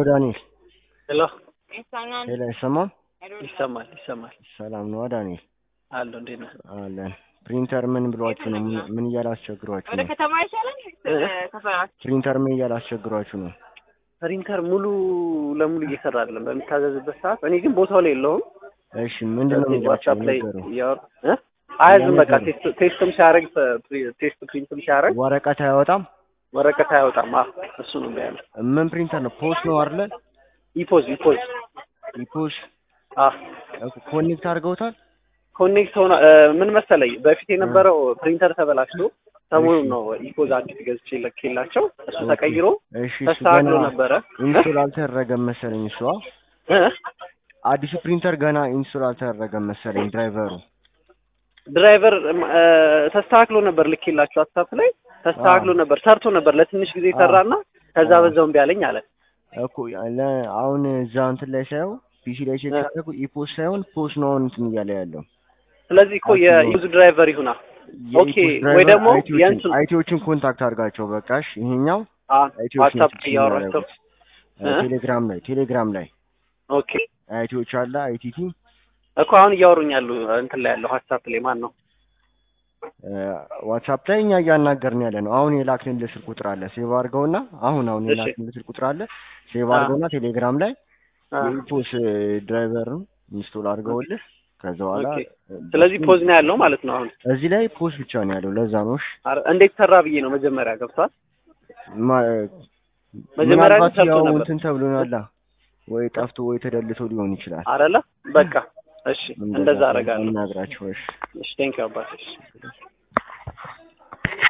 ዳንኤል። ሄሎ ሄሎ አይሰማም? ይሰማል ይሰማል ሰላም ነው ዳንኤል? አለሁ እንዴት ነህ አለን። ፕሪንተር ምን ብሏችሁ ነው? ምን- ምን እያላስቸግሯችሁ ወደ ነው? ከተማ ይሻላል ከሰራችሁ ፕሪንተር ምን እያላስቸግሯችሁ ነው? ፕሪንተር ሙሉ ለሙሉ እየሰራ አይደለም በሚታዘዝበት ሰዓት እኔ ግን ቦታው ላይ የለውም እሺ ምንድን ነው የሚሏቸው? ዋትሳፕ ላይ ነገሩ እያወሩ እ? አያዝም በቃ ነገሩ? ቴስት- ቴስትም ሲያደርግ ቴስት ፕሪንትም ሲያደርግ ወረቀት አያወጣም። ወረቀት አያወጣም አ እሱ ነው ያለ ምን ፕሪንተር ነው? ፖስ ነው አይደለ? ኢፖዝ ኢፖዝ ኢፖስ አ ኮኔክት አድርገውታል። ኮኔክት ሆነ እ፣ ምን መሰለኝ በፊት የነበረው ፕሪንተር ተበላሽቶ ሰሞኑን ነው ኢፖዝ አዲስ ገዝቼ ለኬላቸው እሱ ተቀይሮ እሺ እሱ ተስተካክሎ ገና ነበረ ኢንስቶል አልተደረገም መሰለኝ። እሷ እ? አዲሱ ፕሪንተር ገና ኢንስቶል አልተደረገም መሰለኝ ድራይቨሩ። ድራይቨር እ፣ ተስተካክሎ ነበር ልኬላቸው ዋትሳፕ ላይ ተስተካክሎ ነበር ሰርቶ ነበር ለትንሽ ጊዜ ሰራና ከዛ አዎ። በዛው እምቢ አለኝ አለ እኮ ለ- አሁን እዛ እንትን ላይ ሳየው ፒሲ ላይ ቼክ እ። ሳደርጉ ኢፖስ ሳይሆን ፖስ ነው አሁን እንትን እያለ ያለው። ስለዚህ እኮ የዩዝ ድራይቨር ይሁና ኦኬ፣ የኢፖስ ወይ ድራይቨር ደግሞ አይቲዎችን- የእንትን- አይቲዎችን ኮንታክት አድርጋቸው በቃሽ። ይሄኛው አ አይቲዎች ዋትሳፕ ናቸው እያወራቸው የሚያደርጉት። እ፣ እ? ቴሌግራም ላይ ቴሌግራም ላይ ኦኬ አይቲዎች አለ አይቲቲ እኮ አሁን እያወሩኝ ያሉ እንትን ላይ ያለው ዋትሳፕ ላይ ማን ነው? እ፣ ዋትሳፕ ላይ እኛ እያናገርን ያለ ነው። አሁን የላክንልህ ስልክ ቁጥር አለ ሴቭ አድርገውና አሁን አሁን እሺ። የላክንልህ ስልክ ቁጥር አለ ሴቭ አ። አድርገውና ቴሌግራም ላይ አ፣ የኢፖስ ድራይቨርን ኢንስቶል አድርገውልህ ከዛ በኋላ ኦኬ። እ፣ ስለዚህ በሱ- ፖዝ ነው ያለው ማለት ነው። አሁን እዚህ ላይ ፖስ ብቻ ነው ያለው። ለዛ ነው እሺ። አረ፣ እንዴት ሰራ ብዬ ነው መጀመሪያ ገብቷል። ማ- መጀመሪያ ግን ምናልባት ሰርቶ ያው ነበር እንትን ተብሎ ናላ ወይ ጠፍቶ ወይ ተደልቶ ሊሆን ይችላል። አረለ በቃ እሺ፣ እንደዛ አደርጋለሁ። እናግራቸው እሺ። እሺ፣ ቴንክ ዩ አባቴ። እሺ